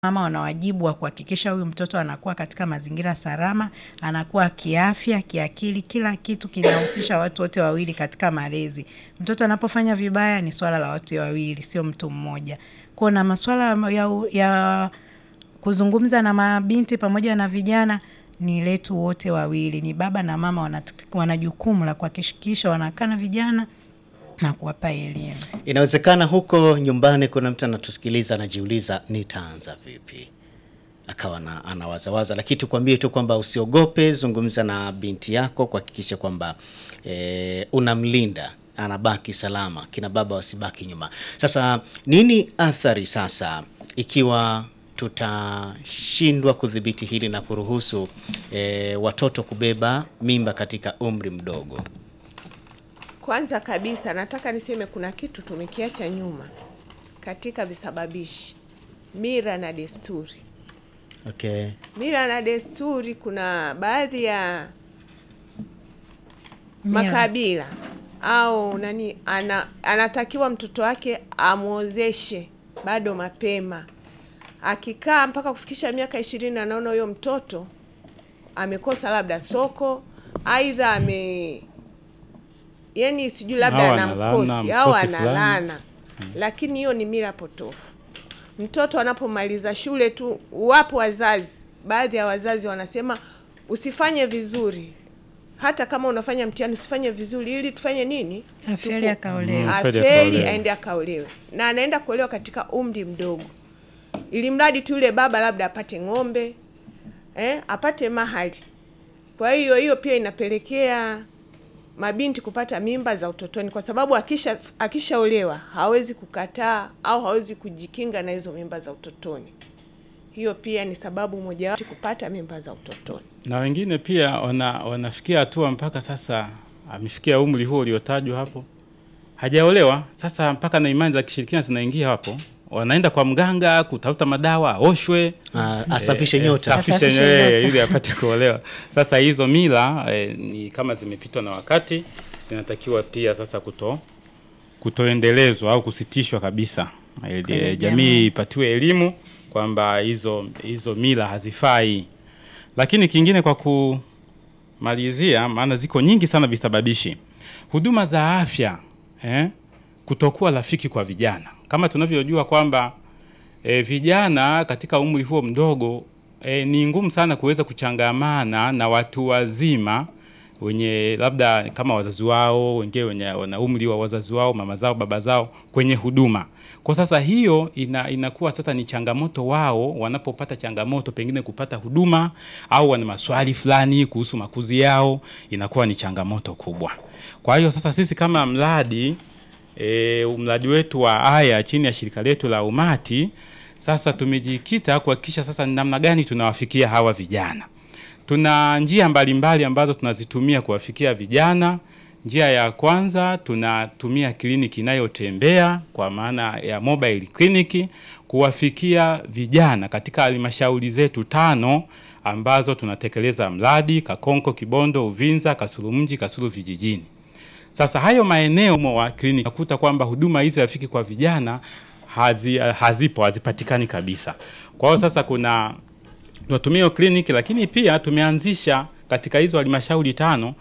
mama wana wajibu wa kuhakikisha huyu mtoto anakuwa katika mazingira salama, anakuwa kiafya, kiakili, kila kitu kinahusisha watu wote wawili katika malezi. Mtoto anapofanya vibaya ni swala la wote wawili, sio mtu mmoja. Kwa na masuala ya, ya kuzungumza na mabinti pamoja na vijana ni letu wote wawili, ni baba na mama wana, wana jukumu la kuhakikisha wanakaa na vijana na kuwapa elimu. Inawezekana huko nyumbani kuna mtu anatusikiliza anajiuliza, nitaanza vipi? Akawa na anawazawaza, lakini tukwambie tu kwamba usiogope, zungumza na binti yako kuhakikisha kwamba e, unamlinda anabaki salama, kina baba wasibaki nyuma. Sasa nini athari sasa ikiwa tutashindwa kudhibiti hili na kuruhusu e, watoto kubeba mimba katika umri mdogo? Kwanza kabisa nataka niseme kuna kitu tumekiacha nyuma katika visababishi, mila na desturi. Okay. Mila na desturi, kuna baadhi ya Mila. makabila au nani ana, anatakiwa mtoto wake amwozeshe bado mapema. Akikaa mpaka kufikisha miaka ishirini, anaona huyo mtoto amekosa labda soko, aidha ame yani sijui labda Au ana analana, mkosi au mkosi fulani. analana, lakini hiyo ni mila potofu. Mtoto anapomaliza shule tu, wapo wazazi, baadhi ya wazazi wanasema usifanye vizuri, hata kama unafanya mtihani usifanye vizuri, ili tufanye nini? Afeli Tuku- akaolewa. Mm. Afeli afeli akaolewe. aende akaolewe, na anaenda kuolewa katika umri mdogo, ili mradi tu yule baba labda apate ng'ombe eh, apate mahali. Kwa hiyo hiyo pia inapelekea mabinti kupata mimba za utotoni, kwa sababu akisha akishaolewa hawezi kukataa au hawezi kujikinga na hizo mimba za utotoni. Hiyo pia ni sababu mojawapo kupata mimba za utotoni. na wengine pia wana, wanafikia hatua mpaka sasa amefikia umri huo uliotajwa hapo, hajaolewa sasa, mpaka na imani za kishirikina zinaingia hapo, wanaenda kwa mganga kutafuta madawa aoshwe Ah, asafishe Eh, nyota. eh, safishe Asafishe nywele nyota. ili apate kuolewa. Sasa hizo mila eh, ni kama zimepitwa na wakati, zinatakiwa pia sasa kuto kutoendelezwa au kusitishwa kabisa, ili Kwenye eh, jamii. jamii ipatiwe elimu kwamba hizo hizo mila hazifai. Lakini kingine kwa kumalizia, maana ziko nyingi sana visababishi, huduma za afya eh, kutokuwa rafiki kwa vijana, kama tunavyojua kwamba e, vijana katika umri huo mdogo e, ni ngumu sana kuweza kuchangamana na watu wazima wenye labda kama wazazi wao wengine wenye wana umri wa wazazi wao mama zao baba zao kwenye huduma. Kwa sasa hiyo ina, inakuwa sasa ni changamoto wao wanapopata changamoto pengine kupata huduma au wana maswali fulani kuhusu makuzi yao, inakuwa ni changamoto kubwa. Kwa hiyo sasa sisi kama mradi e, mradi wetu wa Aya chini ya shirika letu la Umati sasa tumejikita kuhakikisha sasa ni namna gani tunawafikia hawa vijana. Tuna njia mbalimbali ambazo tunazitumia kuwafikia vijana. Njia ya kwanza tunatumia kliniki inayotembea kwa maana ya mobile clinic kuwafikia vijana katika halmashauri zetu tano ambazo tunatekeleza mradi Kakonko, Kibondo, Uvinza, Kasulu mji, Kasulu vijijini. Sasa hayo maeneo mo wa kliniki nakuta kwamba huduma hizi rafiki kwa vijana hazi, hazipo hazipatikani kabisa. Kwa hiyo sasa kuna tunatumia hiyo kliniki, lakini pia tumeanzisha katika hizo halmashauri tano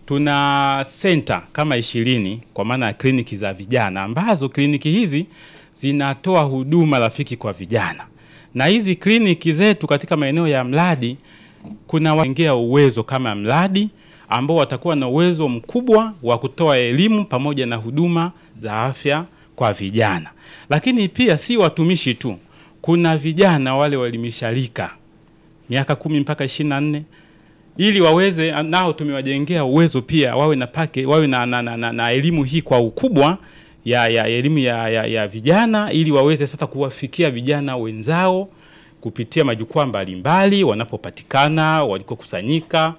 tuna senta kama ishirini kwa maana ya kliniki za vijana ambazo kliniki hizi zinatoa huduma rafiki kwa vijana, na hizi kliniki zetu katika maeneo ya mradi kuna wengea uwezo kama mradi ambao watakuwa na uwezo mkubwa wa kutoa elimu pamoja na huduma za afya kwa vijana. Lakini pia si watumishi tu, kuna vijana wale waelimisharika miaka kumi mpaka ishirini na nne ili waweze nao tumewajengea uwezo pia wawe na pake wawe na, na, na, na, na elimu hii kwa ukubwa ya, ya elimu ya, ya, ya vijana ili waweze sasa kuwafikia vijana wenzao kupitia majukwaa mbalimbali wanapopatikana walikokusanyika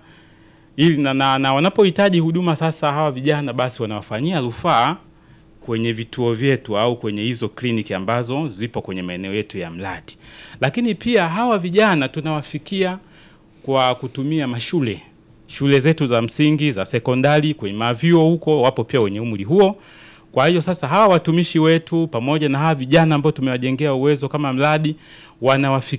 ili na, na, na wanapohitaji huduma sasa hawa vijana basi wanawafanyia rufaa kwenye vituo vyetu au kwenye hizo kliniki ambazo zipo kwenye maeneo yetu ya mradi. Lakini pia hawa vijana tunawafikia kwa kutumia mashule, shule zetu za msingi, za sekondari, kwenye mavyuo huko wapo pia wenye umri huo. Kwa hiyo sasa hawa watumishi wetu pamoja na hawa vijana ambao tumewajengea uwezo kama mradi wanawafikia